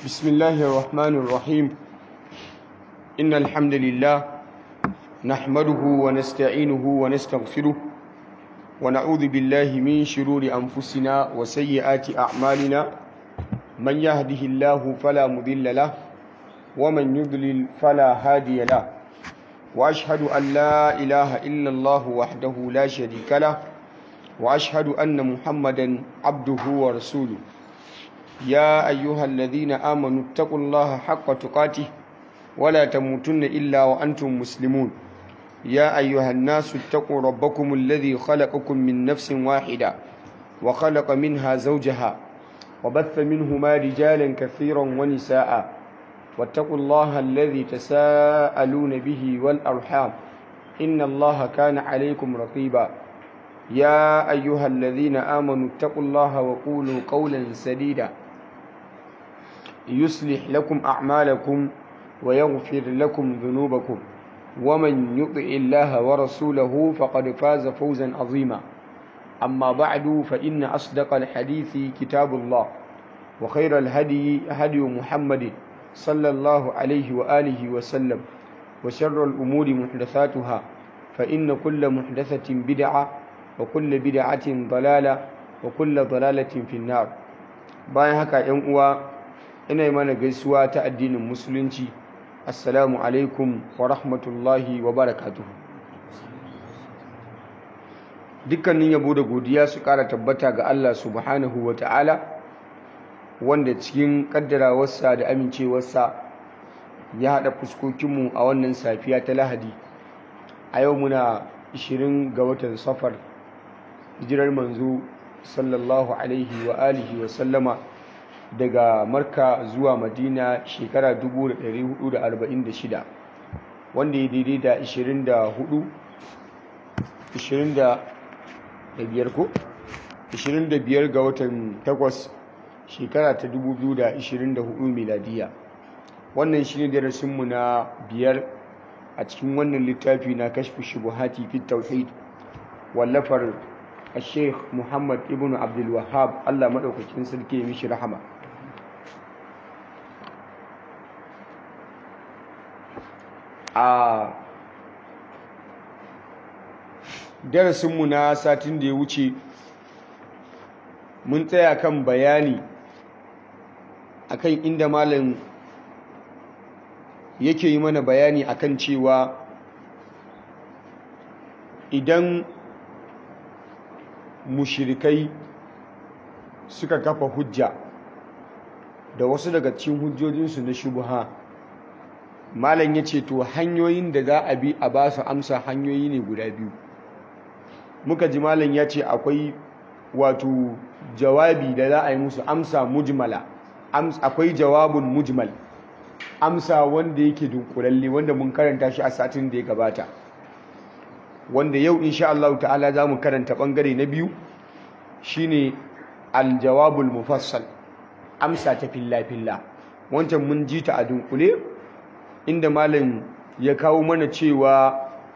بسم الله الرحمن الرحيم إن الحمد لله نحمده ونستعينه ونستغفره ونعوذ بالله من شرور أنفسنا وسيئات أعمالنا من يهده الله فلا مضل له ومن يضلل فلا هادي له وأشهد أن لا إله إلا الله وحده لا شريك له وأشهد أن محمدا عبده ورسوله يا أيها الذين آمنوا اتقوا الله حق تقاته ولا تموتن إلا وأنتم مسلمون يا أيها الناس اتقوا ربكم الذي خلقكم من نفس واحدة وخلق منها زوجها وبث منهما رجالا كثيرا ونساء واتقوا الله الذي تساءلون به والأرحام إن الله كان عليكم رقيبا يا أيها الذين آمنوا اتقوا الله وقولوا قولا سديدا يصلح لكم أعمالكم ويغفر لكم ذنوبكم ومن يطع الله ورسوله فقد فاز فوزا عظيما أما بعد فإن أصدق الحديث كتاب الله وخير الهدي هدي محمد صلى الله عليه وآله وسلم وشر الأمور محدثاتها فإن كل محدثة بدعة وكل بدعة ضلالة وكل ضلالة في النار bayan haka ‘yan uwa ina yi mana gaisuwa ta addinin musulunci assalamu alaikum wa rahmatullahi wa barakatuhu dukkanin yabo da godiya su ƙara tabbata ga Allah subhanahu wa ta'ala wanda cikin ƙaddarawarsa da amincewarsa ya haɗa fuskokinmu a wannan safiya ta lahadi a yau muna 20 ga watan safar hijirar manzo sallallahu alaihi wa alihi wa sallama daga marka zuwa madina shekara 1446 wanda ya daidai da 24 25 ko 25 ga watan 8 shekara ta 2024 miladiya wannan shi ne darasinmu na biyar a cikin wannan littafi na kashfi shubuhati fi tauhid wallafar الشيخ محمد ابن عبد الوهاب الله مدوكاkin sarki mishi rahama a darasinmu na satin da ya wuce mun tsaya kan bayani akan inda malam yake yi mana bayani akan cewa idan mushirikai suka kafa hujja da wasu daga cikin hujjojinsu na shubuha malam ya ce to hanyoyin da za a bi a ba su amsa hanyoyi ne guda biyu muka ji malam ya ce akwai wato jawabi da za a yi musu amsa mujmala akwai jawabun mujmal amsa wanda yake dunkulalle wanda mun karanta shi a satin da ya gabata wanda yau insha Allah ta'ala za mu karanta bangare na biyu shine aljawabul mufassal amsa ta filla-filla wancan mun ji ta a dunkule inda malam ya kawo mana cewa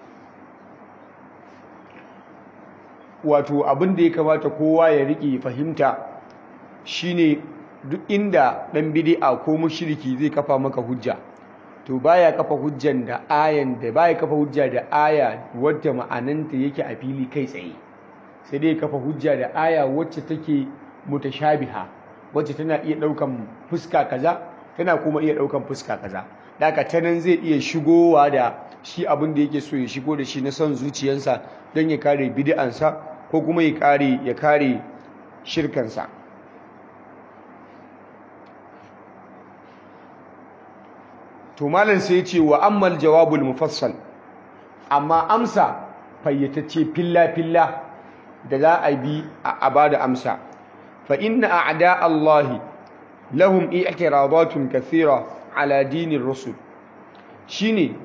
wato abin da ya kamata kowa ya riƙe fahimta shine duk inda ɗan bid'a ko mushriki zai kafa maka hujja to baya kafa hujjan da ayan da baya kafa hujja da aya wadda ma'ananta yake a fili kai tsaye sai dai kafa hujja da aya wacce take mutashabiha wacce tana iya daukan fuska kaza tana kuma iya daukan fuska kaza daga ta nan zai iya shigowa da shi abin da yake so ya shigo da shi na son zuciyarsa don ya kare bid'ansa ko kuma ya kare ya kare shirkansa to malam sai ce wa ammal jawabul mufassal amma amsa fayyatacce filla filla da za a bi a bada amsa fa inna a'da Allah lahum i'tiradatun kathira ala dinir rusul shine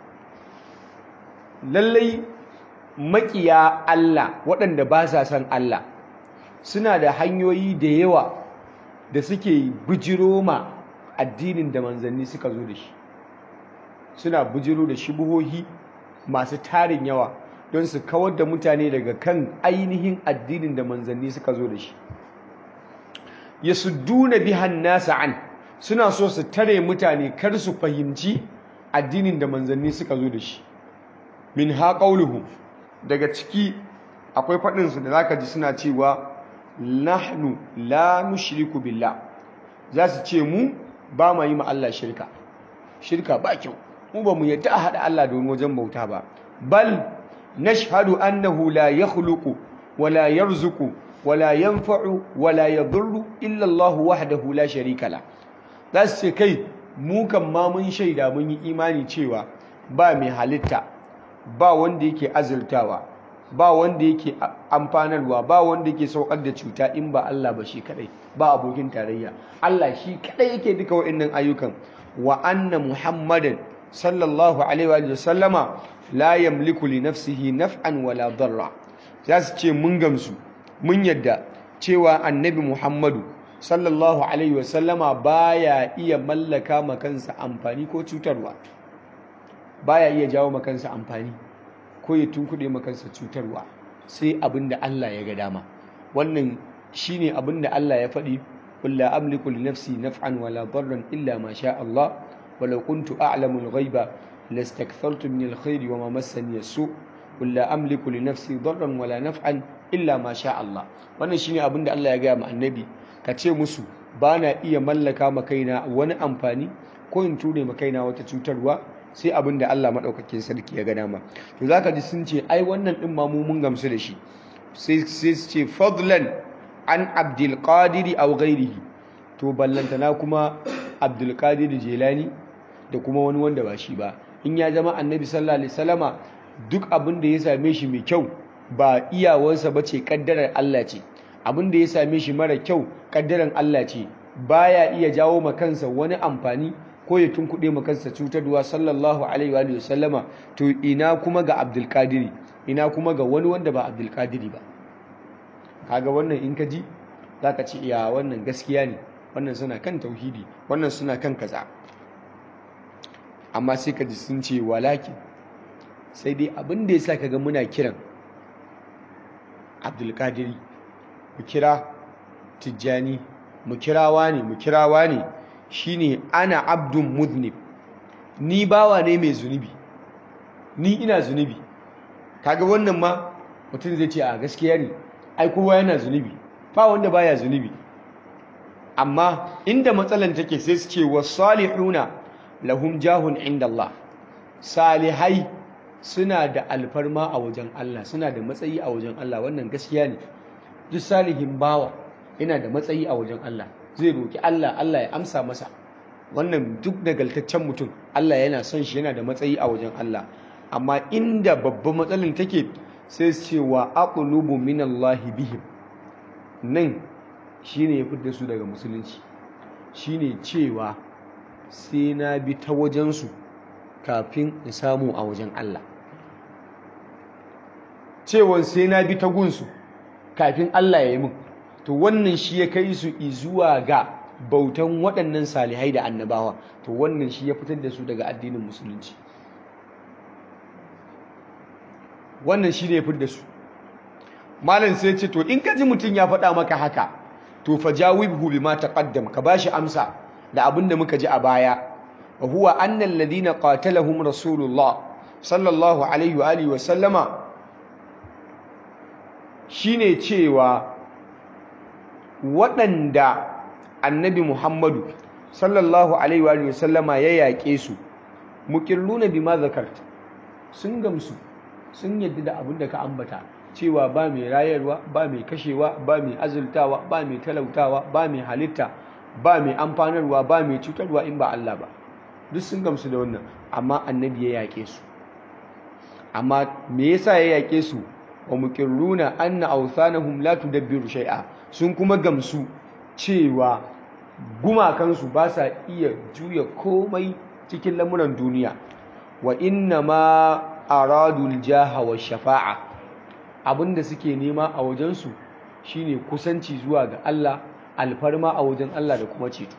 lallai makiya Allah waɗanda ba sa san Allah suna da hanyoyi da yawa da suke bijiro ma addinin da manzanni suka zo da shi suna bujiro da shubuhohi masu tarin yawa don su kawar da mutane daga kan ainihin addinin da manzanni suka zo da shi yasudduna bihan nasa an suna so su tare mutane kar su fahimci addinin da manzanni suka zo da shi min ha qauluhu daga ciki akwai faɗin su da zaka ji suna cewa nahnu la nushriku billah za su ce mu ba ma yi ma Allah shirka shirka ba kyau mu ba mu yadda a haɗa Allah da wani wajen bauta ba bal nashhadu annahu la yakhluqu wa la yarzuqu wa la yanfa'u wa la yadurru illa Allah wahdahu la sharika la za su ce kai mu kan ma mun shaida mun yi imani cewa ba mai halitta ba wanda yake azurtawa ba wanda yake amfanarwa ba wanda yake saukar da cuta in ba Allah ba shi kadai ba abokin tarayya Allah shi kadai yake duka wa'annan ayyukan wa anna muhammadan sallallahu alaihi wa sallama la yamliku li nafsihi naf'an wala darra za su ce mun gamsu mun yadda cewa annabi muhammadu sallallahu alaihi wa sallama baya iya mallaka ma kansa amfani ko cutarwa baya iya jawo ma kansa amfani ko ya tunkuɗe ma kansa cutarwa sai abin da Allah ya ga dama wannan shine abin da Allah ya faɗi qul la amliku li nafsi naf'an wala darran illa ma sha Allah walau kuntu a'lamu al-ghaiba lastakthartu min al-khairi wa ma massani as-su qul la amliku li nafsi darran wala naf'an illa ma sha Allah wannan shine abin da Allah ya ga ma annabi ka ce musu bana iya mallaka ma kaina wani amfani ko in ture ma kaina wata cutarwa sai abin da Allah maɗaukakin sarki ya ga dama to za ka ji sun ce ai wannan ɗin ma mu mun gamsu da shi sai su ce fadlan an abdulkadiri a ghairihi to ballantana kuma abdulkadiri jelani da kuma wani wanda ba shi ba in ya zama annabi sallallahu alaihi wasallama duk abin da ya same shi mai kyau ba iyawarsa ba ce kaddarar Allah ce abin da ya same shi mara kyau kaddarar Allah ce baya iya jawo ma kansa wani amfani ko ya tunkuɗe ma kansa cutarwa sallallahu alaihi wa sallama to ina kuma ga abdulkadiri ina kuma ga wani wanda ba abdulkadiri ba kaga wannan in ka ji za ka ce iya wannan gaskiya ne wannan suna kan tauhidi wannan suna kan kaza amma sai ka ji sun ce walakin sai dai abin da ya sa ka ga muna kiran abdulkadiri mu kira tijjani mu kirawa ne mu kirawa ne shine ana abdun muznib ni bawa ne mai zunubi ni ina zunubi kaga wannan ma mutum zai ce a gaskiya ne ai kowa yana zunubi ba wanda baya zunubi amma inda matsalan take sai su ce wasalihuna lahum jahun inda Allah salihai suna da alfarma a wajen Allah suna da matsayi a wajen Allah wannan gaskiya ne duk salihin bawa yana da matsayi a wajen Allah zai roki Allah Allah ya amsa masa wannan duk nagaltaccen mutum Allah yana son shi yana da matsayi a wajen Allah amma inda babban matsalin take sai su ce wa aqlubu minallahi bihim nan shine ya fitar su daga musulunci shine cewa sai na bi ta wajensu kafin in samu a wajen Allah cewa sai na bi ta gunsu kafin Allah ya yi min to wannan shi ya kai su zuwa ga bautan waɗannan salihai da annabawa to wannan shi ya fitar da su daga addinin musulunci wannan shi ne ya fitar da su malam sai ce to in ka ji mutum ya faɗa maka haka to fa jawibhu bima taqaddam ka bashi amsa da abin da muka ji a baya wa huwa anna alladhina qatalahum rasulullah sallallahu alaihi wa alihi wa sallama shine cewa waɗanda annabi Muhammadu sallallahu alaihi wa sallama ya yaƙe su muqirruna bima zakarta sun gamsu sun yadda da abin da ka ambata cewa ba mai rayarwa ba mai kashewa ba mai azultawa ba mai talautawa ba mai halitta ba mai amfanarwa ba mai cutarwa in ba Allah ba duk sun gamsu da wannan amma annabi ya yaƙe su amma me yasa ya yaƙe su wa muqirruna anna awthanahum la tudabbiru shay'a sun kuma gamsu cewa gumakansu ba sa iya juya komai cikin lamuran duniya wa inna ma aradul jaha wa shafa'a abinda suke nema a wajensu shine kusanci zuwa ga Allah alfarma a wajen Allah da kuma ceto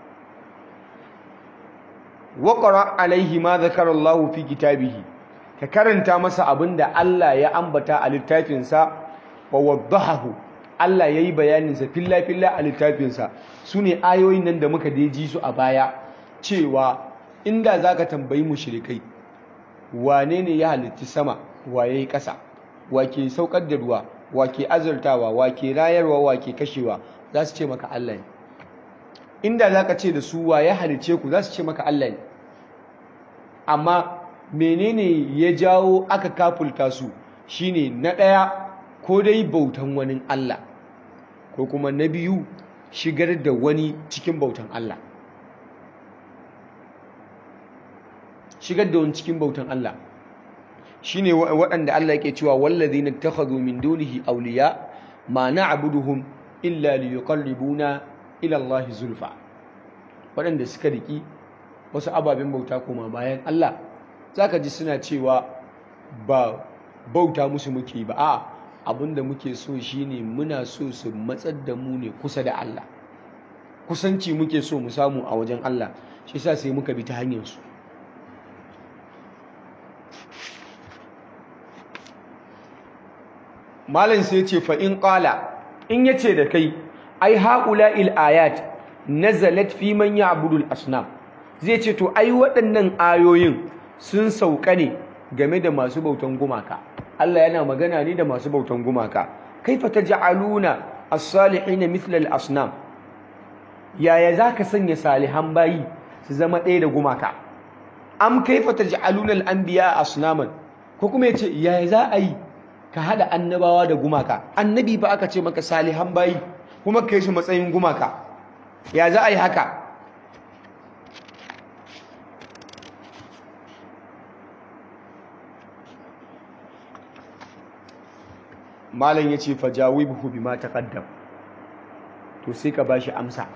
wa qara alaihi ma zakara Allah fi kitabihi ka karanta masa abinda Allah ya ambata a littafinsa wa waddahahu Allah ya yi bayaninsa filla-filla a littafinsa su ne ayoyin nan da muka ji su a baya cewa inda za ka tambayi mushrikai wane ne ya halitti sama wa ya yi ƙasa wa ke saukar da ruwa wa ke azurtawa wa ke rayarwa wa ke kashewa za su ce maka Allah ne inda za ka ce da su wa ya halice ku za su ce maka Allah ne amma menene ya jawo aka kafulta su shine na ɗaya ko dai bautan wani Allah ko kuma na biyu shigar da wani cikin bautan Allah shigar da wani cikin bautan Allah shine waɗanda Allah yake cewa wallazina takhadhu min dunihi awliya ma na'buduhum illa liyuqarribuna ila Allah zulfa waɗanda suka riki wasu ababen bauta kuma bayan Allah zaka ji suna cewa ba bauta musu muke ba a abinda muke so shine muna so su matsar da mu ne kusa da Allah kusanci muke so mu samu a wajen Allah shi yasa sai muka bi ta hanyar su malam sai ce fa in qala in yace da kai ai haula il ayat nazalat fi man ya'budu al asnam zai ce to ai waɗannan ayoyin sun sauka ne game da masu bautan gumaka Allah yana magana ne da masu bautan gumaka kaifa taj'aluna as-salihin mithla al-asnam yaya zaka sanya salihan bayi su zama ɗaya da gumaka am kaifa taj'aluna al-anbiya asnaman ko kuma yace yaya za a yi ka hada annabawa da gumaka annabi ba aka ce maka salihan bayi kuma kai shi matsayin gumaka ya za a yi haka malam ya ce fajawibhu bima taqaddam to sai ka bashi amsa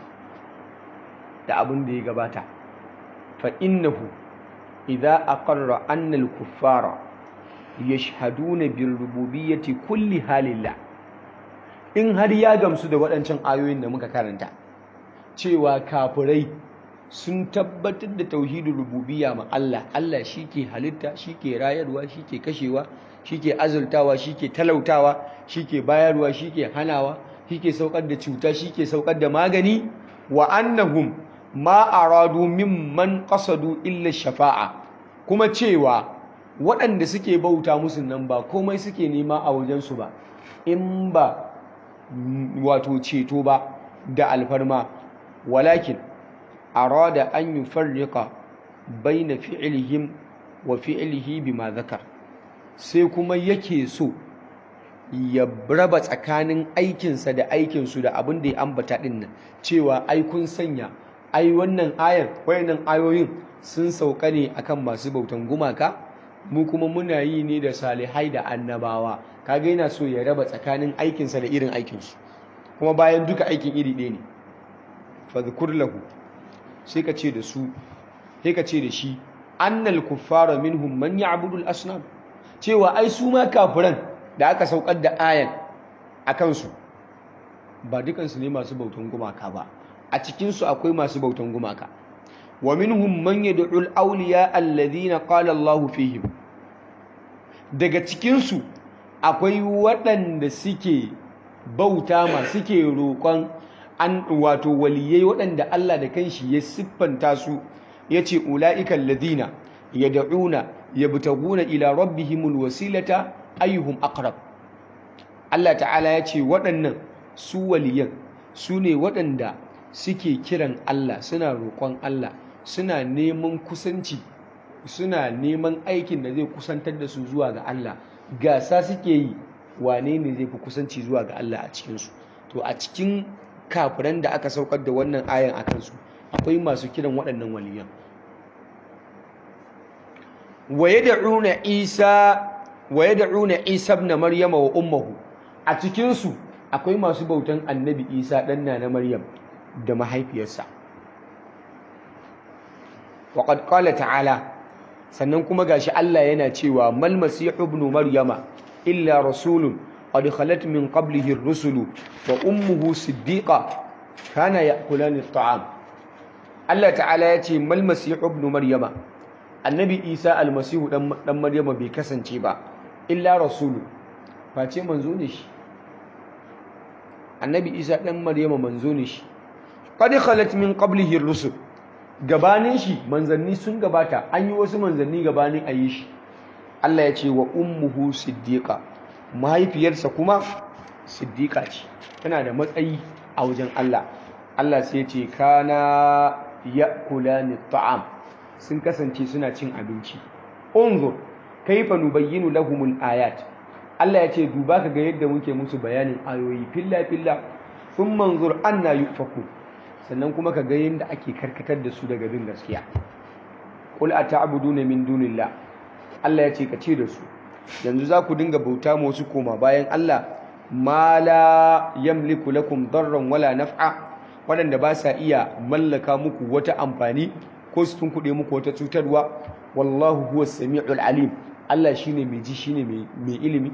da abin da ya gabata fa innahu idza aqarra anna al-kuffara yashhaduna bil rububiyyati kulli halillah in har ya gamsu da waɗancan ayoyin da muka karanta cewa kafirai sun tabbatar da tauhidin rububiyya ma Allah Allah shike halitta shike rayarwa shike kashewa shike azultawa shike talautawa shike bayarwa shike hanawa shike saukar da cuta shike saukar da magani wa annahum ma aradu mimman qasadu illa shafa'a kuma cewa waɗanda suke bauta musu nan ba komai suke nema a wajensu ba in ba wato ceto ba da alfarma walakin arada an yufarriqa baina fi'lihim wa fi'lihi bima zakar sai kuma yake so ya raba tsakanin aikinsa da aikinsu da abin da ya ambata din nan cewa ai kun sanya ai wannan ayar wayannan ayoyin sun sauka ne akan masu bautan gumaka mu kuma muna yi ne da salihai da annabawa kaga yana so ya raba tsakanin aikinsa da irin aikinsu kuma bayan duka aikin iri ɗaya ne fadhkur lahu sai ka ce da su sai ka ce da shi annal kuffara minhum man ya'budu al-asnam cewa ai su ma kafiran da aka saukar da ayan akan su ba dukansu ne masu bautan gumaka ba a cikin su akwai masu bautan gumaka wa minhum man yad'u al-awliya alladhina qala Allahu fihim daga cikin su akwai waɗanda suke bauta ma suke roƙon an wato waliyai waɗanda Allah da kanshi ya siffanta su yace ulaiikal ladina yad'una yabtaguna ila rabbihimul wasilata ayyuhum aqrab Allah ta'ala yace waɗannan su waliyan su ne waɗanda suke kiran Allah suna roƙon Allah suna neman kusanci suna neman aikin da zai kusantar da su zuwa ga Allah gasa suke yi wane ne zai fi kusanci zuwa ga Allah a cikinsu to a cikin kafiran da aka saukar da wannan ayan a kansu akwai masu kiran waɗannan waliyan waye da'una isa waye da'una isa ibn maryama wa ummuhu a cikinsu akwai masu bautan annabi isa ɗan na maryam da mahaifiyarsa waƙad ƙala ta'ala sannan kuma gashi Allah yana cewa mal masihu ibn maryama illa rasulun qad khalat min qablihi ar-rusulu wa ummuhu siddiqa kana ya'kulani at-ta'am Allah ta'ala ya ce mal masihu ibn maryama annabi isa almasihu dan dan maryama bai kasance ba illa rasulu face manzo ne shi annabi isa ɗan maryama manzo ne shi qad khalat min qablihi ar-rusul gabanin shi manzanni sun gabata an yi wasu manzanni gabanin a yi shi Allah ya ce wa ummuhu siddiqa mahaifiyarsa kuma siddiqa ce tana da matsayi a wajen Allah Allah sai ya ce kana ya'kulani ta'am sun kasance suna cin abinci unzur kaifa nubayyinu lahumul ayat Allah ya ce duba ka ga yadda muke musu bayanin ayoyi filla filla sun manzur anna yufaku sannan kuma ka ga yadda ake karkatar da su daga bin gaskiya qul ata'buduna min dunillah Allah ya ce ka ce da su yanzu za ku dinga bauta ma wasu koma bayan Allah ma la yamliku lakum darran wala naf'a waɗanda ba sa iya mallaka muku wata amfani ko su tunkuɗe muku wata cutarwa wallahu huwa sami'ul alim Allah shine mai ji shine mai ilimi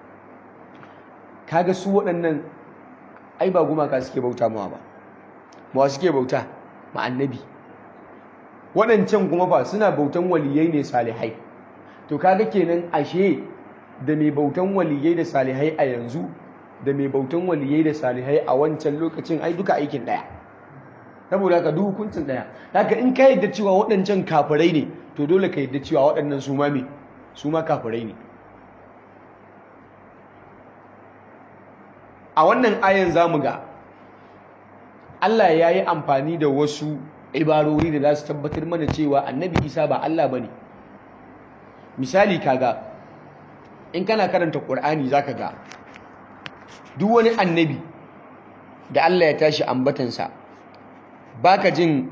kaga su waɗannan ai ba gumaka suke bauta mawa ba ma suke bauta ma annabi waɗancan kuma ba suna bautan waliyai ne salihai to kaga kenan ashe da mai bautan waliyai da salihai a yanzu da mai bautan waliyai da salihai a wancan lokacin ai duka aikin ɗaya saboda haka duk hukuncin ɗaya haka in ka yadda cewa waɗancan kafirai ne to dole ka yadda cewa waɗannan su ma me su ma kafirai ne a wannan ayan zamu ga Allah ya yi amfani da wasu ibarori da za su tabbatar mana cewa annabi isa ba Allah ba ne misali kaga in kana karanta ƙur'ani za ka ga duk wani annabi da Allah ya tashi ambatansa baka jin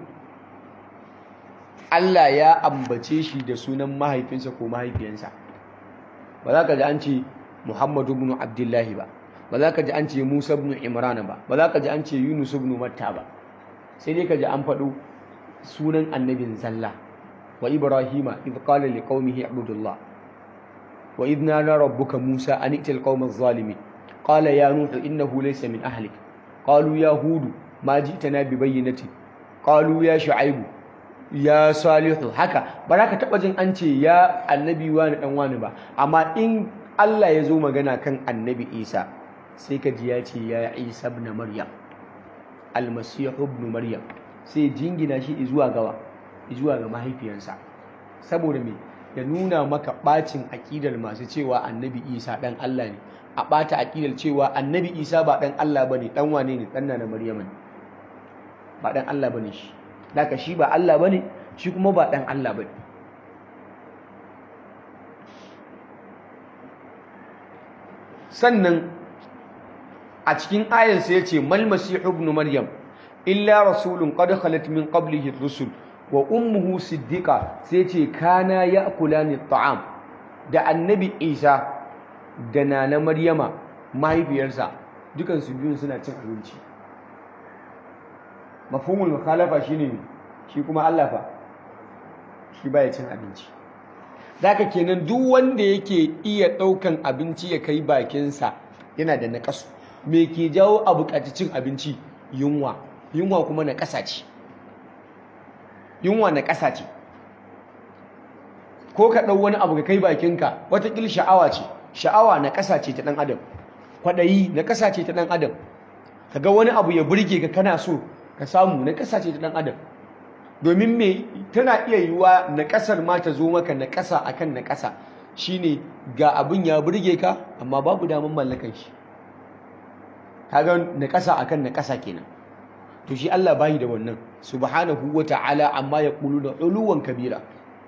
Allah ya ambace shi da sunan mahaifinsa ko mahaifiyansa ba za ka ji an ce Muhammadu ibn Abdullahi ba ba za ka ji an ce Musa ibn Imran ba ba za ka ji an ce Yunus ibn Matta ba sai dai ka ji an faɗo sunan annabin zalla wa Ibrahima idh qala liqaumihi ibudullah wa idh nada rabbuka Musa an itil qaumaz zalimin qala ya nuhu innahu laysa min ahlik qalu ya hudu ma ji'tana bi bayyinati qalu ya shu'aibu ya salihu haka ba za ka taɓa jin an ce ya annabi wani ɗan wani ba amma in Allah ya zo magana kan annabi isa sai ka ji ya ce ya isa ibn maryam almasihu ibn maryam sai jingina shi zuwa gawa zuwa ga mahaifiyarsa saboda me ya nuna maka bacin aƙidar masu cewa annabi isa ɗan Allah ne a ɓata aƙidar cewa annabi isa ba ɗan Allah ba ne ɗan wane ne ɗan na maryam ne ba ɗan Allah ba ne shi Daka shi ba Allah ba ne, shi kuma ba ɗan Allah ba ne. Sannan a cikin ayansa ya ce, Malmasi ibn Maryam, illa rasulun qad khalat min qablihi rusul wa ummuhu siddiqa sai ce kana ya'kulani ta'am da annabi Isa da nana Maryama mahaifiyarsa dukansu biyun suna cin abinci. mafhumul mukhalafa shine shi kuma Allah fa shi baya cin abinci daga kenan duk wanda yake iya daukan abinci ya kai bakinsa yana da nakasu me ke jawo a bukaci cin abinci yunwa yunwa kuma na kasa ce yunwa na kasa ce ko ka dau wani abu ka kai bakinka watakil sha'awa ce sha'awa na kasa ce ta dan adam kwadayi na kasa ce ta dan adam kaga wani abu ya burge ka kana so ka samu na ƙasa ce ta ɗan adam domin me tana iya yiwuwa na ƙasar ma ta zo maka na ƙasa akan na ƙasa shine ga abin ya burge ka amma babu damar mallakan shi kaga na ƙasa akan na ƙasa kenan to shi Allah bayi da wannan subhanahu wata'ala amma ya ƙulu da uluwan kabira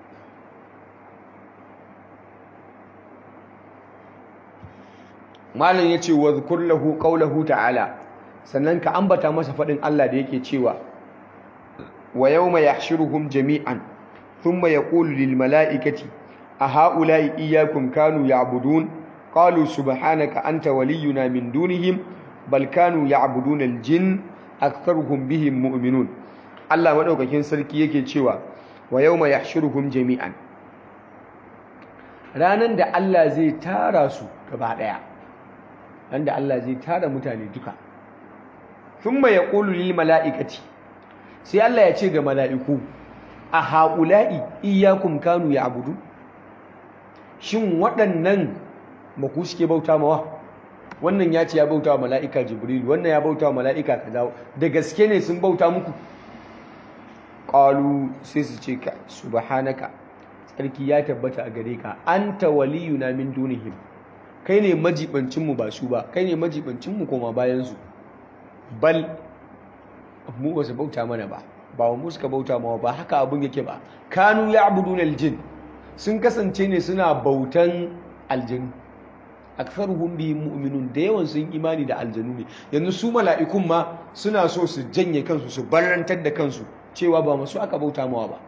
malam yace wa zkur lahu qawluhu ta'ala sannan ka ambata masa faɗin Allah da yake cewa wa yawma yahshuruhum jami'an thumma yaqulu lil mala'ikati a ha'ula'i iyyakum kanu ya'budun qalu subhanaka anta waliyuna min dunihim bal kanu ya'buduna al jinn aktharuhum bihim mu'minun Allah madaukakin sarki yake cewa wa yawma yahshuruhum jami'an ranan da Allah zai tara su gaba daya ran da Allah zai tara mutane duka thumma yaqulu lil mala'ikati sai Allah ya ce ga mala'iku a haula'i iyyakum kanu ya'budu shin waɗannan ba ku suke bauta mawa wannan ya ce ya bauta wa mala'ika jibril wannan ya bauta wa mala'ika kaza da gaske ne sun bauta muku qalu sai su ce ka subhanaka tsarki ya tabbata a gare ka anta waliyuna min dunihim kai ne majibancin mu ba su ba kai ne majibancin mu koma bayan su bal mu ba su bauta mana ba ba mu suka bauta mawa ba haka abun yake ba kanu ya'buduna aljin sun kasance ne suna bautan aljinu aktharuhum bihim mu'minun da yawan sun imani da aljanu ne yanzu su mala'ikun ma suna so su janye kansu su barrantar da kansu cewa ba masu aka bauta mawa ba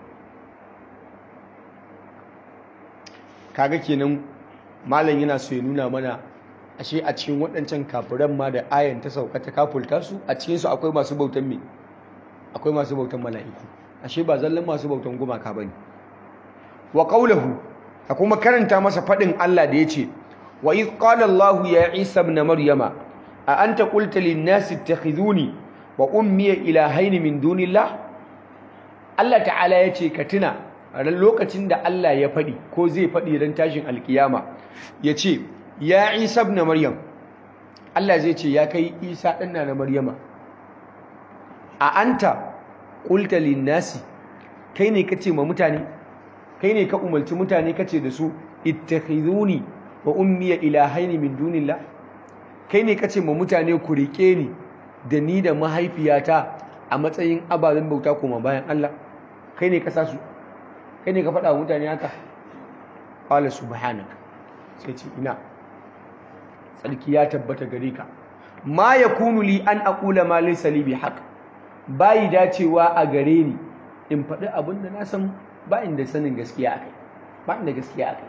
kaga kenan malam yana so ya nuna mana ashe a cikin waɗancan kafiran ma da ayan ta sauka ta kafulta su a cikin su akwai masu bautan me akwai masu bautan mala'iku ashe ba zallan masu bautan gumaka bane wa qawluhu a kuma karanta masa fadin Allah da yace wa iz qala Allah ya Isa ibn Maryama a anta qulta lin nasi ittakhiduni wa ummi ilahayn min dunillah Allah ta'ala yace ka tuna ran lokacin da Allah ya fadi ko zai fadi ran tashin alkiyama yace ya Isa ibn Maryam Allah zai ce ya kai Isa ɗan na Maryama a anta qulta lin nasi kai ne kace ma mutane kai ne ka umarci mutane kace da su ittakhizuni wa ummiya ilahaini min dunillah kai ne kace ma mutane ku rike ni da ni da mahaifiyata a matsayin ababen bauta kuma bayan Allah kai ne ka sa su kai ne ka faɗa wa mutane haka qala subhanaka sai ce ina tsarki ya tabbata gare ka ma yakunu li an aqula ma laysa li bihaq bai dacewa a gare ni in faɗi abin da na san ba inda sanin gaskiya akai ba inda gaskiya akai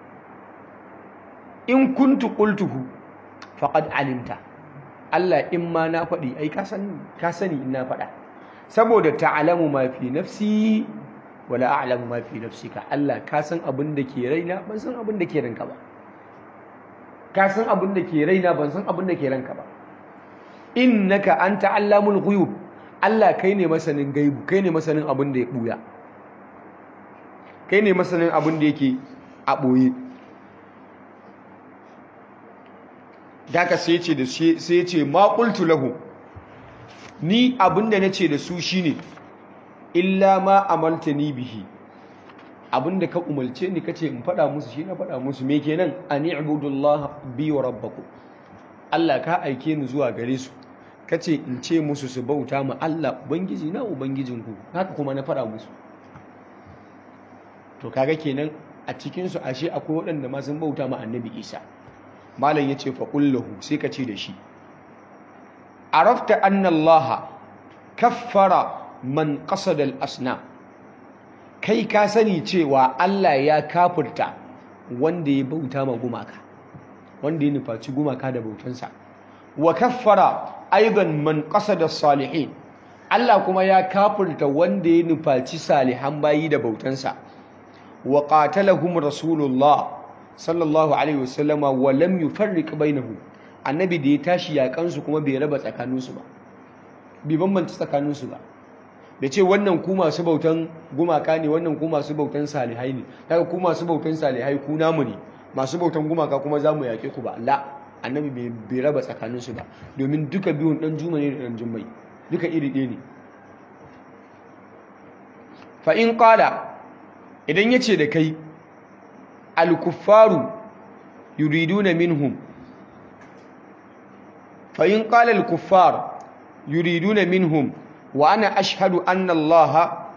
in kuntu qultuhu faqad alimta Allah in ma na faɗi ai ka sani ka sani in na faɗa saboda ta'lamu ma fi nafsi wala a'lamu ma fi nafsika Allah ka san abin da ke raina ban san abin da ke ranka ba ka san abin da ke raina ban san abin da ke ranka ba innaka anta allamul ghuyub Allah kai ne masanin gaibu kai ne masanin abin da ya buya kai ne masanin abin da yake a boye daga sai ce da sai ce ma qultu lahu ni abin da nace da su shine illa ma amaltani bihi abin da ka umarce ni kace in faɗa musu shi na faɗa musu me kenan ani ibudullah bi wa rabbakum Allah ka aike ni zuwa gare su kace in ce musu su bauta ma Allah ubangiji na ubangijinku haka kuma na faɗa musu to kaga kenan a cikin su ashe akwai waɗanda ma sun bauta ma annabi Isa malam yace fa qullahu sai ka ce da shi arafta anna Allah kaffara man qasada al-asnam kai ka sani cewa Allah ya kafurta wanda ya bauta ma gumaka wanda ya nufaci gumaka da bautansa wa kaffara aidan man qasada salihin Allah kuma ya kafurta wanda ya nufaci salihan bayi da bautansa wa qatalahum rasulullah sallallahu alaihi wasallama wa lam yufarriq bainahum annabi da ya tashi yakansu kuma bai raba tsakaninsu ba bai bambanta tsakaninsu ba da ce wannan ku masu bautan gumaka ne wannan ku masu bautan salihai ne daga ku masu bautan salihai ku namu ne masu bautan gumaka kuma za mu yaƙe ku ba la annabi bai raba tsakaninsu ba domin duka biyun ɗan juma ne da ɗan jummai duka iri ɗaya ne fa'in ƙala idan ya ce da kai alkuffaru yuriduna minhum fa'in ƙala alkuffar yuriduna minhum وأنا أشهد أن الله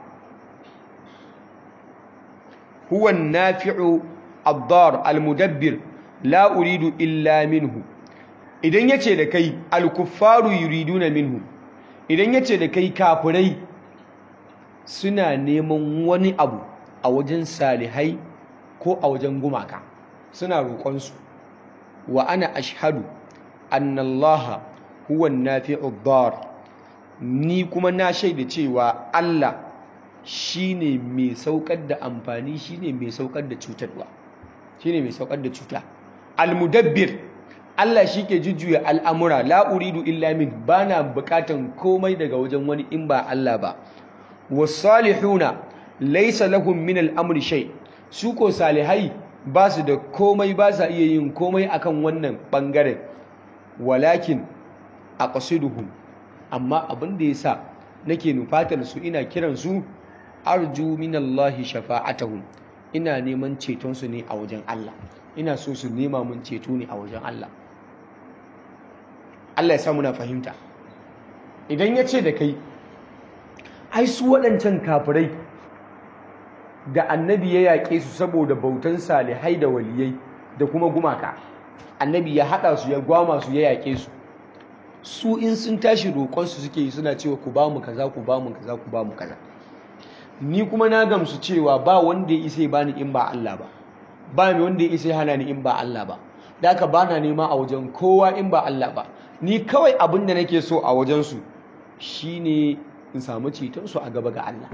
هو النافع الضار المدبر لا أريد إلا منه idan yace da kai alkuffaru yuriduna minhu idan yace da kai kafirai suna neman wani abu a wajen salihai ko a wajen gumaka suna roƙon su wa ana ashhadu anna allaha huwa an-nafi'u ad-dar ni kuma na shaida cewa Allah shine mai saukar da amfani shine mai saukar da cutarwa shine mai saukar da cuta almudabbir Allah shike jujjuya al'amura la uridu illa min bana bukatan komai daga wajen wani in ba Allah ba wasalihuna laysa lahum min al'amri shay su ko salihai ba su da komai ba sa iya yin komai akan wannan bangaren walakin aqsiduhum amma abin da yasa nake nufatar su ina kiran su arju minallahi shafa'atahum ina neman ceton su ne a wajen Allah ina so su nema mun ceto ne a wajen Allah Allah ya sa muna fahimta idan ya ce da kai ai su waɗancan kafirai da annabi ya yaƙe su saboda bautan salihai da waliyai da kuma gumaka annabi ya haɗa su ya gwama su ya yaƙe su su in sun tashi roƙonsu suke yi suna cewa ku ba mu kaza ku ba mu kaza ku ba mu kaza ni kuma na gamsu cewa ba wanda ya isa ba ni in ba Allah ba ba mai wanda ya isa hana ni in ba Allah ba da haka ba na nema a wajen kowa in ba Allah ba ni kawai abin da nake so a wajensu shine in samu cetonsu a gaba ga Allah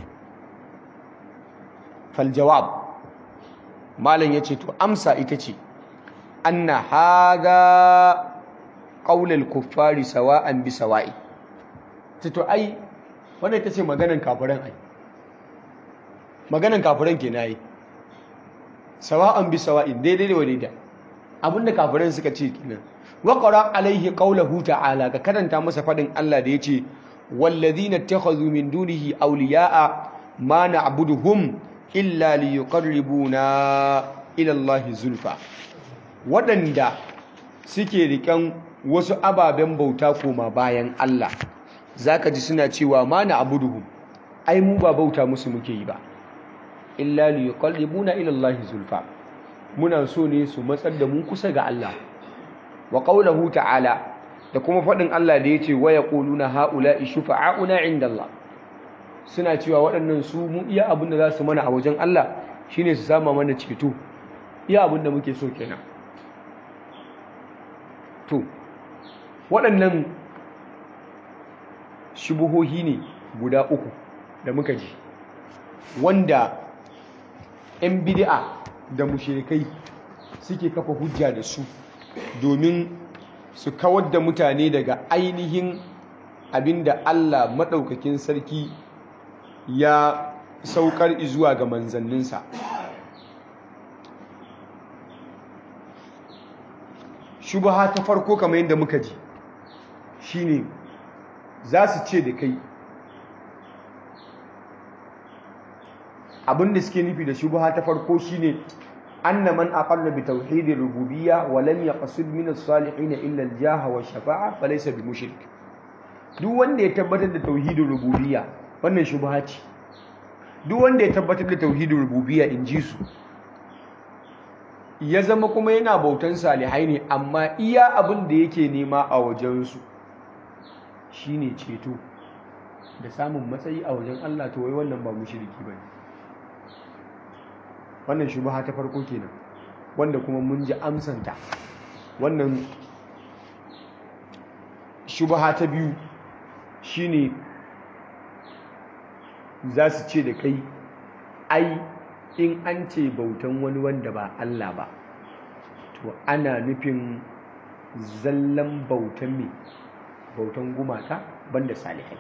faljawab malam ya ce to amsa ita ce anna haga qaulal kuffari sawa'an bi sawa'i to ai wannan ita ce maganan kafiran ai maganan kafiran ke nayi sawa'an bi sawa'in daidai da daidai abinda kafiran suka ce kenan wa qara alaihi qawluhu ta'ala ka karanta masa fadin Allah da yace wallazina ittakhadhu min dunihi awliya'a ma na'buduhum illa liyuqarribuna ila Allahi zulfa waɗanda suke riƙan wasu ababen bauta koma bayan Allah zaka ji suna cewa ma na'buduhum ai mu ba bauta musu muke yi ba illa liyuqarribuna ila Allahi zulfa muna so ne su matsar da mu kusa ga Allah wa qawluhu ta'ala da kuma faɗin Allah da yace wa yaquluna haula'i shufa'auna 'inda Allah suna cewa waɗannan su mu iya abin da za su mana a wajen Allah shine su sama mana ceto iya abin da muke so kenan to waɗannan shubuhohi ne guda uku da muka ji wanda 'yan bid'a da mushrikai suke kafa hujja da su domin su kawar da mutane daga ainihin abinda Allah maɗaukakin sarki ya saukar zuwa ga manzanninsa shubaha ta farko kamar yadda muka ji shine za su ce da kai abinda suke nufi da shubaha ta farko shine anna man aqarra bi tauhidir rububiyya wa lam yaqsid min as-salihin illa al-jaha wa shafa'a falaysa bi mushrik duk wanda ya tabbatar da tauhidin rububiyya wannan shubha ce duk wanda ya tabbatar da tauhidin rububiyya in ji su ya zama kuma yana bautan salihai ne amma iya abin da yake nema a wajensu shine ceto da samun matsayi a wajen Allah to wai wannan ba mushriki bane wannan shubha ta farko kenan wanda kuma mun ji amsanta wannan shubha ta biyu shine za su ce da kai ai in an ce bautan wani wanda ba Allah ba to ana nufin zallan bautan me bautan gumaka banda salihai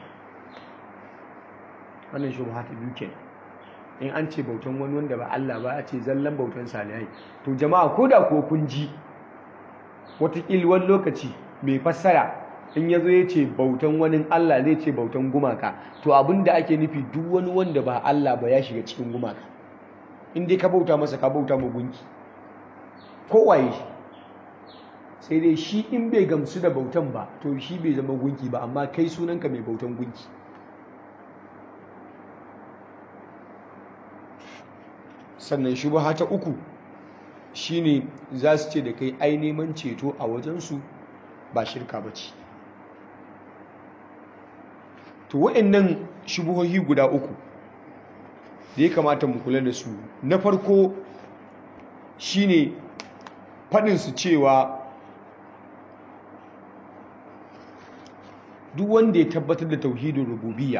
wannan shubha ta biyu kenan in an ce bautan wani wanda ba Allah ba a ce zallan bautan salihai to jama'a ko da ko kun ji wataƙil wani lokaci mai fassara in ya zo ya ce bautan wani Allah zai ce bautan gumaka to abin da ake nufi duk wani wanda ba Allah ba ya shiga cikin gumaka in dai ka bauta masa ka bauta ma gunki kowaye shi sai dai shi in bai gamsu da bautan ba to shi bai zama gunki ba amma kai sunanka mai bautan gunki sannan shubha ta uku shine za su ce da kai ai neman ceto a wajensu ba shirka ba ce to wa'annan shubuhohi guda uku da ya kamata mu kula da su na farko shine faɗin su cewa duk wanda ya tabbatar da tauhidin rububiyya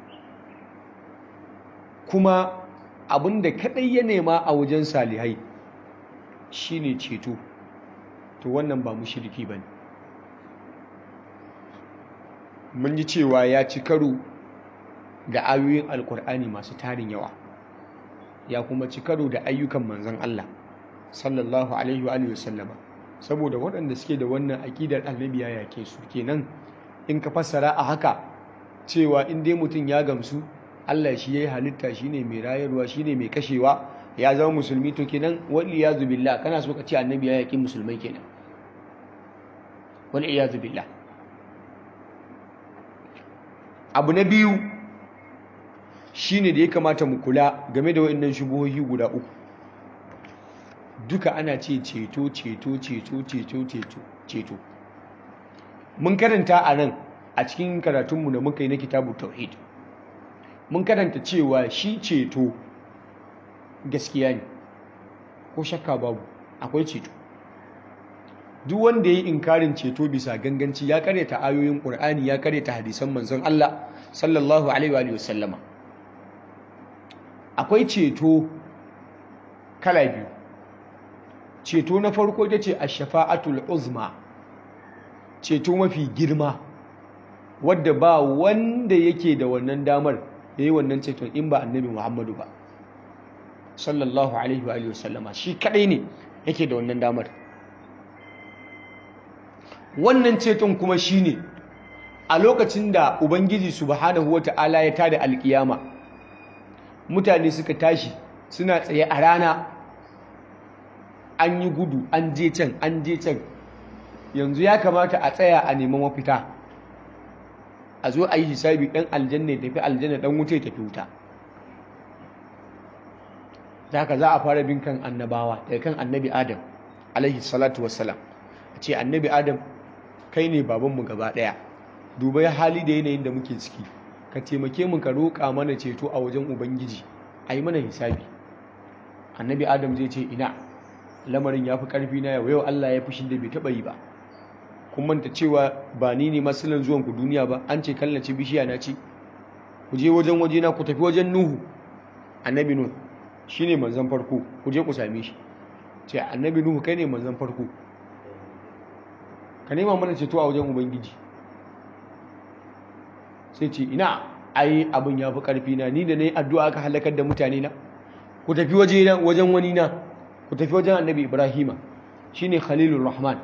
kuma abinda kadai ya nema a wajen salihai shine ceto to wannan ba mushriki bane mun ji cewa ya ci karo da ayoyin alkur'ani masu tarin yawa ya kuma ci karo da ayyukan manzon Allah sallallahu alaihi wa sallama saboda waɗanda suke da wannan aƙidar annabi ya yake su kenan in ka fassara a haka cewa in dai mutum ya gamsu Allah shi yayi halitta shine mai rayarwa shine mai kashewa ya zama musulmi to kenan wal iyazu billah kana so ka ce annabi ya yaki musulmai kenan wal iyazu billah abu na biyu shine da ya kamata mu kula game da waɗannan shubuhohi guda uku duka ana ce ceto ceto ceto ceto ceto ceto mun karanta a nan a cikin karatunmu da muka yi na kitabu tauhid mun karanta cewa shi ceto gaskiya ne ko shakka babu akwai ceto duk wanda ya yi inkarin ceto bisa ganganci ya karyata ayoyin ƙur'ani ya karyata hadisan manzon Allah sallallahu alaihi wa sallama akwai ceto kala biyu ceto na farko ita ce a shafa'atul uzma ceto mafi girma wadda ba wanda yake da wannan damar ya yi wannan ceton in ba annabi muhammadu ba sallallahu alaihi wa sallama shi kadai ne yake da wannan damar wannan ceton kuma shi ne a lokacin da ubangiji subhanahu wa ta'ala ya tada alkiyama mutane suka tashi suna tsaye a rana an yi gudu an je can an je can yanzu ya kamata a tsaya a neman mafita a zo a yi hisabi ɗan aljanna ya tafi aljanna ɗan wuta ya tafi wuta za ka za a fara bin kan annabawa daga kan annabi adam alaihi salatu wassalam a ce annabi adam kai ne babanmu gaba ɗaya duba ya hali da yanayin da muke ciki ka taimake mu ka roƙa mana ceto a wajen ubangiji a yi mana hisabi annabi adam zai ce ina lamarin ya fi ƙarfi na yau yau allah ya fushin da bai taɓa yi ba kun manta cewa ba ni ne masalan zuwan ku duniya ba an ce kallace bishiya na ce ku je wajen waje na ku tafi wajen nuhu annabi nuhu shine manzon farko ku je ku same shi ce annabi nuhu kai ne manzon farko ka nema mana ceto a wajen ubangiji sai ce ina ai abin ya fi ƙarfi na ni da na yi addu'a aka halakar da mutane na ku tafi wajen wani na ku tafi wajen annabi ibrahima shine khalilur rahman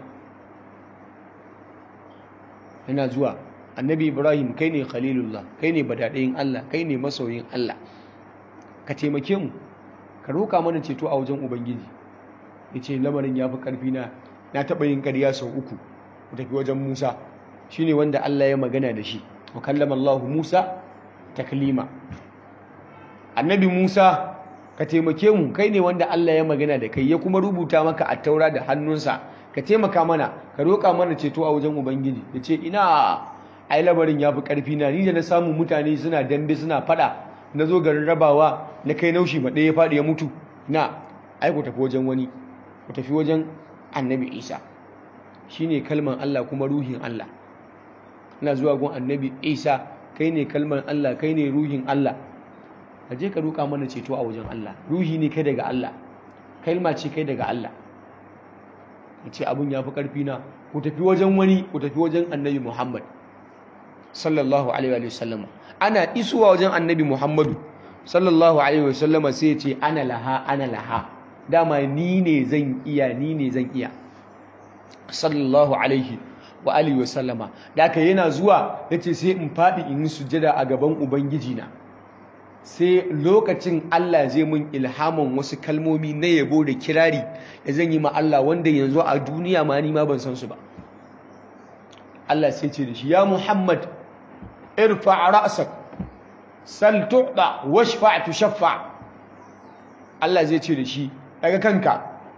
yana zuwa annabi ibrahim kai ne khalilullah kai ne badadayin allah kai ne masoyin allah ka taimake mu ka roka mana ceto a wajen ubangiji ya ce lamarin ya fi ƙarfi na na taɓa yin ƙarya sau uku ku tafi wajen musa shine wanda allah ya magana da shi wa kallama allahu musa taklima annabi musa ka taimake mu kai ne wanda allah ya magana da kai ya kuma rubuta maka a taura da hannunsa ka taimaka mana ka roƙa mana ceto a wajen ubangiji ya ce ina ai lamarin ya fi ƙarfi na ni da na samu mutane suna dambe suna faɗa na zo garin rabawa na kai naushi ma ɗaya ya faɗi ya mutu na ai ku tafi wajen wani ku tafi wajen annabi isa shine kalman allah kuma ruhin allah ina zuwa gun annabi isa kai ne kalman allah kai ne ruhin allah ka je ka roƙa mana ceto a wajen allah ruhi ne kai daga allah kalma ce kai daga allah ce abin ya fi ƙarfi na ku tafi wajen wani ku tafi wajen annabi muhammad sallallahu alaihi wa sallama ana isuwa wajen annabi muhammadu sallallahu alaihi wa sallama sai ce ana laha ana laha dama ni ne zan iya ni ne zan iya sallallahu alaihi wa alihi wa sallama da aka yana zuwa yace sai in faɗi in yi sujjada a gaban ubangiji na sai lokacin Allah zai mun ilhaman wasu kalmomi na yabo da kirari da zan yi ma Allah wanda yanzu a duniya ma ni ma ban san su ba Allah sai ce da shi ya Muhammad irfa ra'sak sal tu'da washfa tushaffa Allah zai ce da shi daga kanka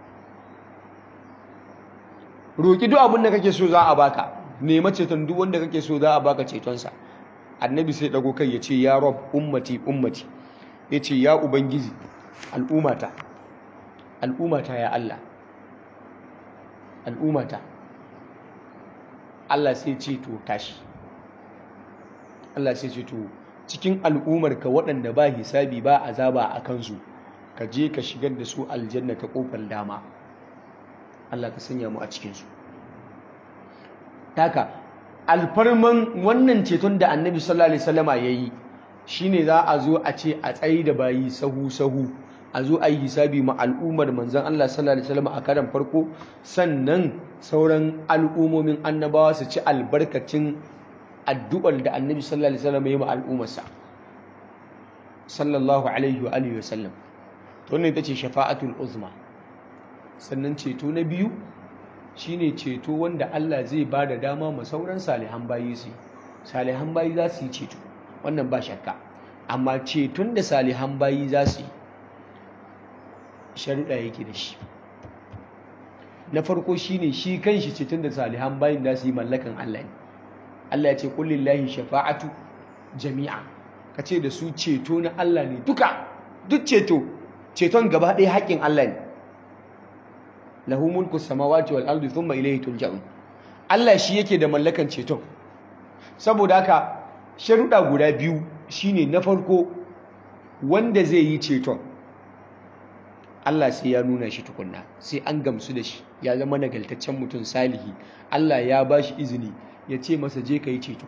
roki duk abin da kake so za a baka nema ceton duk wanda kake so za a baka cetonsa annabi sai dago kai ya ce ya rob ummati ummati ya ce ya ubangiji al'umata al'umata ya Allah al'umata Allah sai ce to tashi Allah sai ce to cikin al'umarka waɗanda ba hisabi ba azaba a kansu ka je ka shigar da su aljanna ta ƙofar dama Allah ka sanya mu a cikinsu taka alfarman wannan ceton da annabi sallallahu alaihi wasallama yayi shine za a zo a ce a tsayi da bayi sahu sahu a zo a yi hisabi ma al'ummar manzan Allah sallallahu alaihi wasallam a karan farko sannan sauran al'ummomin annabawa su ci albarkacin addu'ar da annabi sallallahu alaihi wasallam ya yi ma al'ummarsa sallallahu alaihi wa alihi wasallam to wannan ita ce shafa'atul uzma sannan ceto na biyu shine ceto wanda Allah zai ba da dama ma sauran salihan bayi su salihan bayi za su yi ceto wannan ba shakka amma ceton da salihan bayi za su yi sharuɗa yake da shi na farko shine shi kanshi ceton da salihan bayin za su yi mallakan Allah ne Allah ya ce kullillahi shafa'atu jami'a ka ce da su ceto na Allah ne duka duk ceto ceton gaba ɗaya haƙƙin Allah ne lahu mulku samawati wal ardi thumma ilayhi turja'un Allah shi yake da mallakan ceton saboda haka sharuɗa guda biyu shine na farko wanda zai yi ceton Allah sai ya nuna shi tukunna sai an gamsu da shi ya zama nagaltaccen mutum salihi Allah ya ba shi izini ya ce masa je ka yi ceto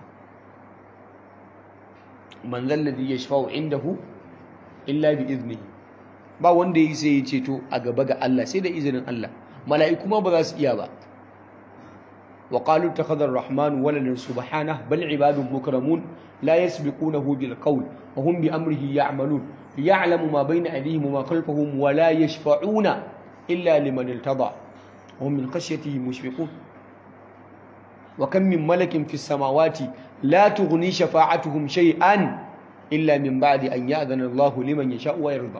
man zalladhi yashfa'u indahu illa bi iznihi ba wanda yi sai ya ceto a gaba ga Allah sai da izinin Allah mala'iku ma ba za su iya ba wa qalu takhadha ar-rahman waladan subhanahu bal ibadun mukramun la yasbiqunahu bil qawl wa hum bi amrihi ya'malun ya'lamu ma bayna aydihim wa ma khalfahum wa la yashfa'una illa liman irtada wa hum min khashyatihi mushfiqun wa kam min malakin fis samawati la tughni shafa'atuhum shay'an illa min ba'di an ya'dhana Allahu liman yasha'u wa yarda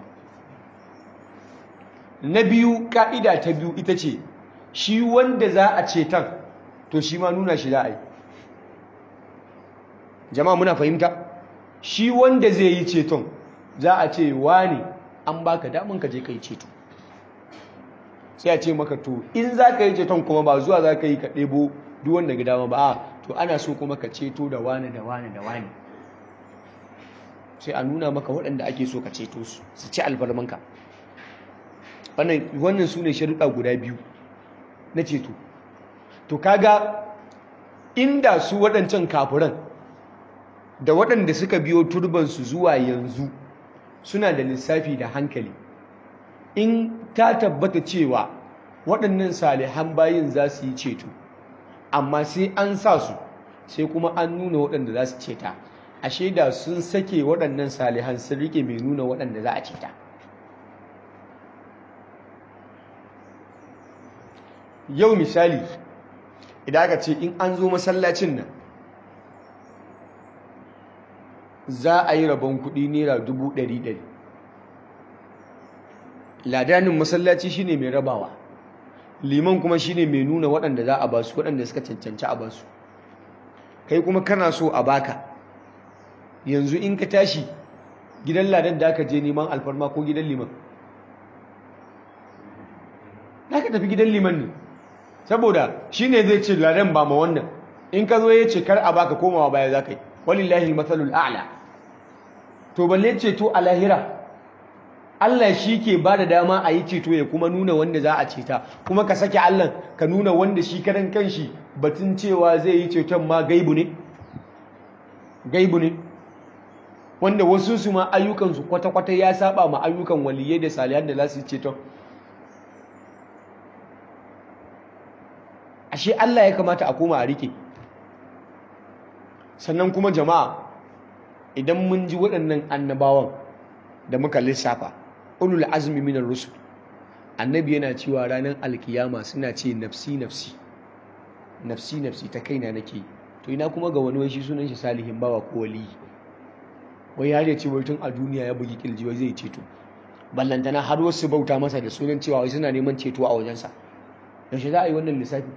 na biyu ka'ida ta biyu ita ce shi wanda za a ceton to shi ma nuna shi za a yi jama'a muna fahimta shi wanda zai yi ceton za a ce wani an baka damun ka je ka yi ceto sai a ce maka to in za ka yi ceton kuma ba zuwa za ka yi ka ɗebo duk wanda ga dama ba to ana so kuma ka ceto da wani da wani da wani sai a nuna maka waɗanda ake so ka ceto su su ci albarmanka wannan su ne sharuɗa guda biyu na ceto to kaga inda su waɗancan kafiran da waɗanda suka biyo turbansu zuwa yanzu suna da lissafi da hankali in ta tabbata cewa waɗannan salihan bayin za su yi ceto amma sai an sa su sai kuma an nuna waɗanda za su ceta ashe da sun sake waɗannan salihan sun rike mai nuna waɗanda za a ceta yau misali idan aka ce in an zo masallacin nan za a yi rabon kuɗi naira dubu ɗari ɗari ladanin masallaci shine mai rabawa liman kuma shine mai nuna waɗanda za a basu waɗanda suka cancanci a basu kai kuma kana so a baka yanzu in ka tashi gidan ladan da aka je neman alfarma ko gidan liman za ka tafi gidan liman ne saboda shi ne zai ce ladan ba ma wannan in ka zo ya ce kar a baka komawa baya za ka yi walillahi matsalul a'la to balle ceto a lahira Allah shi ke ba da dama a yi ceto ya kuma nuna wanda za a ceta kuma ka sake Allah ka nuna wanda shi karan kanshi batun cewa zai yi ceton ma gaibu ne gaibu ne wanda wasu su ma ayyukansu kwata-kwata ya saba ma ayyukan waliyai da salihan da za su yi ceton ashe Allah ya kamata a koma a rike sannan kuma jama'a idan mun ji waɗannan annabawan da muka lissafa ulul azmi minar rusul annabi yana cewa ranar alkiyama suna ce nafsi nafsi nafsi nafsi ta kaina nake to ina kuma ga wani shi sunan shi salihin bawa ko wali wai ya ce wai tun a duniya ya bugi kirji wai zai ceto ballantana har wasu bauta masa da sunan cewa wai suna neman ceto a wajensa yaushe za a yi wannan lissafi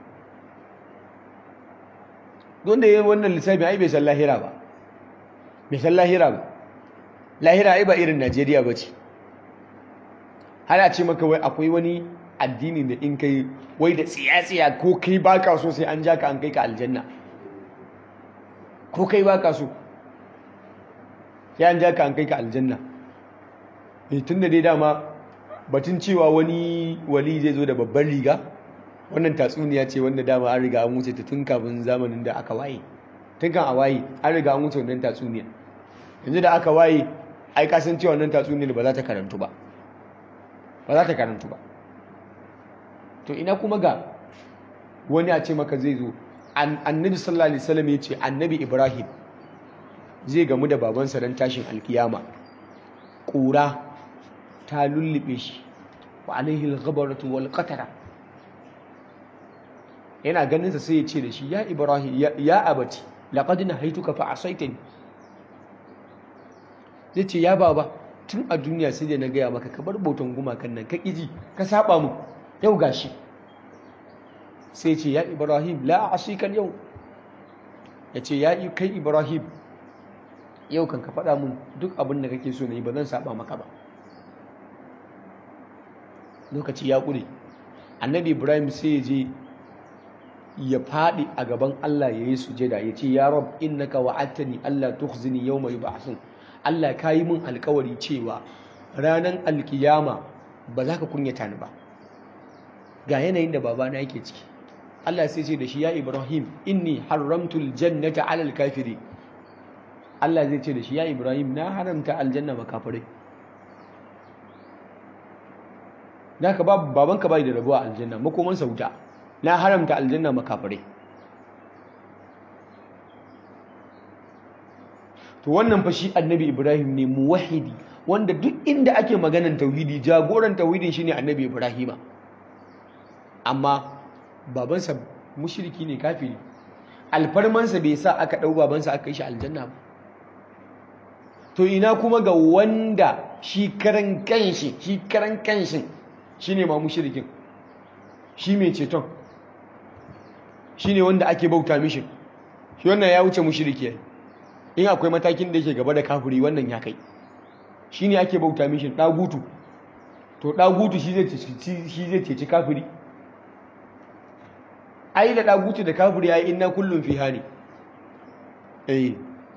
don da yi wannan lissafi ai bai san lahira ba bai san lahira ba lahira ai ba irin najeriya ba ce har a ce maka wai akwai wani addini da in kai wai da tsiya-tsiya ko kai ba ka so sai an ja ka an kai ka aljanna ko kai ba ka so sai an ja ka an kai ka aljanna ne tun da dai dama batun cewa wani wali zai zo da babban riga wannan tatsuniya ce wanda dama an riga an wuce ta tun kafin zamanin da aka waye tun kan a waye an riga an wuce wannan tatsuniya yanzu da aka waye ai ka san cewa wannan tatsuniyar ba za ta karantu ba ba za ta karantu ba to ina kuma ga wani a ce maka zai zo annabi sallallahu alaihi wasallam ya ce annabi ibrahim zai gamu da babansa don tashin alkiyama ƙura ta lullube shi wa alaihi al-ghabaratu wal qatara yana ganin sa sai ya ce da shi ya ibrahim ya abati laqad nahaituka fa asaitani zai ce ya baba tun a duniya sai da na gaya maka ka bar bautan gumakan nan ka ƙiji ka saba mu yau gashi sai ce ya ibrahim la asikan yau ya ce ya kai ibrahim yau kan ka faɗa mun duk abin da kake so na yi ba zan saba maka ba lokaci ya ƙure annabi ibrahim sai ya je ya faɗi a gaban allah ya yi sujada ya ce ya rab innaka wa'adtani allah tukhzini yawma yub'athun allah ka yi min alkawari cewa ranar alkiyama ba za ka kunyata ni ba ga yanayin da babana yake ciki Allah sai ce da shi ya Ibrahim inni haramtul jannata alal kafiri Allah zai ce da shi ya Ibrahim na haramta aljanna makafirai naka babu babanka bai da rabuwa aljanna makoman sauta na haramta aljanna makafirai to wannan fa shi annabi Ibrahim ne muwahhidi wanda duk inda ake maganan tauhidi jagoran tauhidin shine annabi Ibrahima amma babansa mushriki ne kafiri alfarmansa bai sa aka ɗau babansa aka yi shi aljanna ba to ina kuma ga wanda shi karan kanshi shi karan kanshin shine ma mushrikin shi mai ceton shine wanda ake bauta mishi shi wannan ya wuce mushriki in akwai matakin da yake gaba da kafiri wannan ya kai shine ake bauta mishi dagutu to dagutu shi zai shi zai ceci kafiri ai da dagutu da kafiri ai inna kullum fi hani eh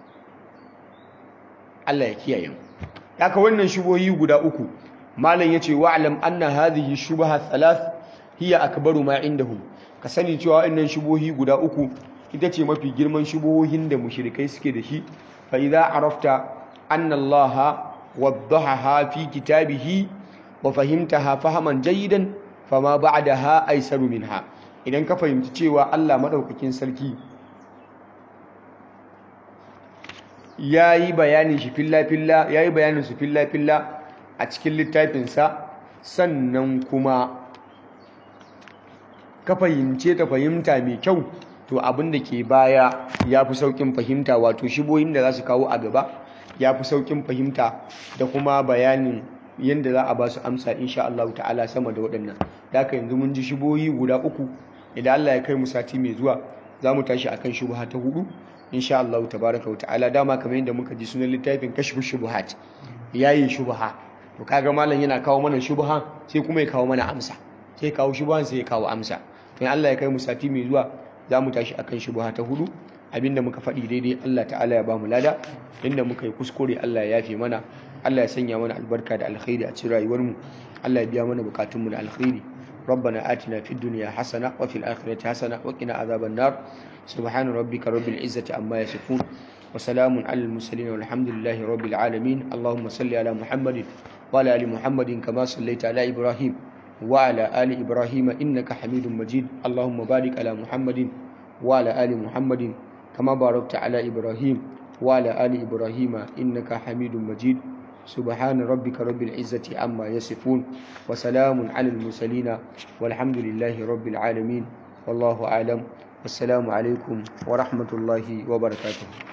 Allah ya kiyaye mu haka wannan shubohi guda uku malam yace wa'lam anna hadhihi shubaha thalath hiya akbaru ma indahum ka sani cewa wannan shubohi guda uku ita ce mafi girman shubohin da mushrikai suke da shi fa idza arafta anna Allah waddahaha fi kitabihi wa fahimtaha fahaman jayyidan fama ba'daha aisaru minha idan ka fahimci cewa Allah madaukakin sarki yayi bayanin shi filla filla yayi bayanin su filla filla a cikin littafinsa sannan kuma ka fahimce ta fahimta mai kyau to abin da ke baya ya fi saukin fahimta wato shibohin da za su kawo a gaba ya fi saukin fahimta da kuma bayanin yadda za a ba su amsa insha Allah ta'ala sama da waɗannan da haka yanzu mun ji shibohi guda uku idan Allah ya kai mu sati mai zuwa za mu tashi akan shubha ta hudu insha Allah tabaraka wa ta'ala dama kamar yadda muka ji sunan littafin kashfu shubuhat yayi shubha to kaga malam yana kawo mana shubha sai kuma ya kawo mana amsa sai kawo shubhan sai ya kawo amsa to Allah ya kai mu sati mai zuwa za mu tashi akan shubha ta hudu abinda muka faɗi daidai Allah ta'ala ya ba mu lada inda muka yi kuskure Allah ya yafe mana Allah ya sanya mana albarka da alkhairi a cikin rayuwar mu Allah ya biya mana bukatun mu da alkhairi ربنا آتنا في الدنيا حسنة وفي الآخرة حسنة وقنا عذاب النار سبحان ربك رب العزة عما يصفون وسلام على المرسلين والحمد لله رب العالمين اللهم صل على محمد وعلى آل محمد كما صليت على إبراهيم وعلى آل إبراهيم إنك حميد مجيد اللهم بارك على محمد وعلى آل محمد كما باركت على إبراهيم وعلى آل إبراهيم إنك حميد مجيد سبحان ربك رب العزة عما يصفون وسلام على المرسلين والحمد لله رب العالمين والله أعلم والسلام عليكم ورحمة الله وبركاته